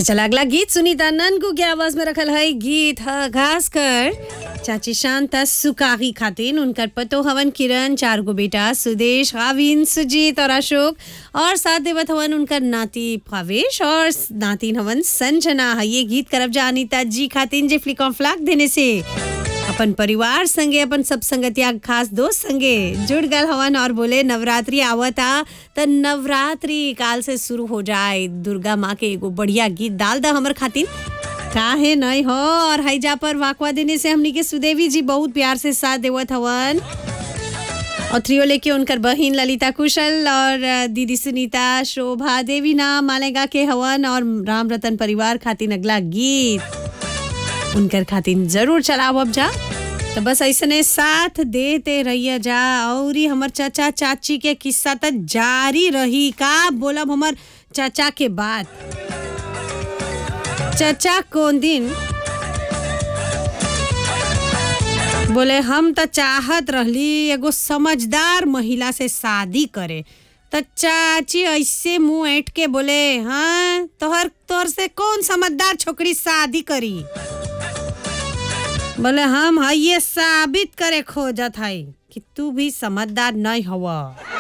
चला अगला गीत सुनीता ननकू के आवाज में रखल है गीत ह घास कर चाची शांता सुकाही खातिन उनकर पतो हवन किरण चार गो बेटा सुदेश गाविन सुजीत और अशोक और साथ देवत हवन उनकर नाती भावेश और नातिन हवन संजना है ये गीत करब जा अनिता जी खातिन जे फ्लिक फ्लाक देने से अपन परिवार संगे अपन सब संगतिया खास दोस्त संगे जुड़ गल हवन और बोले नवरात्रि आवता त नवरात्रि काल से शुरू हो जाए दुर्गा माँ के एगो बढ़िया गीत डाल दा हमर खातिर काहे नहीं हो और हैजा पर वाकवा देने से हमनी के सुदेवी जी बहुत प्यार से साथ देवत हवन और थ्रियो लेके उनकर बहिन ललिता कुशल और दीदी सुनीता शोभा देवी नाम मालेगा के हवन और राम रतन परिवार खातिर अगला गीत उनकर खातिर जरूर चलाओ अब जा तो बस ऐसने साथ देते रहिए जा और हमर चाचा चाची के किस्सा तो जारी रही का बोलब हमर चाचा के बात चाचा कौन दिन बोले हम तो चाहत रहली एगो समझदार महिला से शादी करे तो चाची ऐसे मुंह ऐठ के बोले हाँ तोहर तोहर से कौन समझदार छोकरी शादी करी बोले हम है ये साबित करे खोजत है कि तू भी समझदार नहीं हवा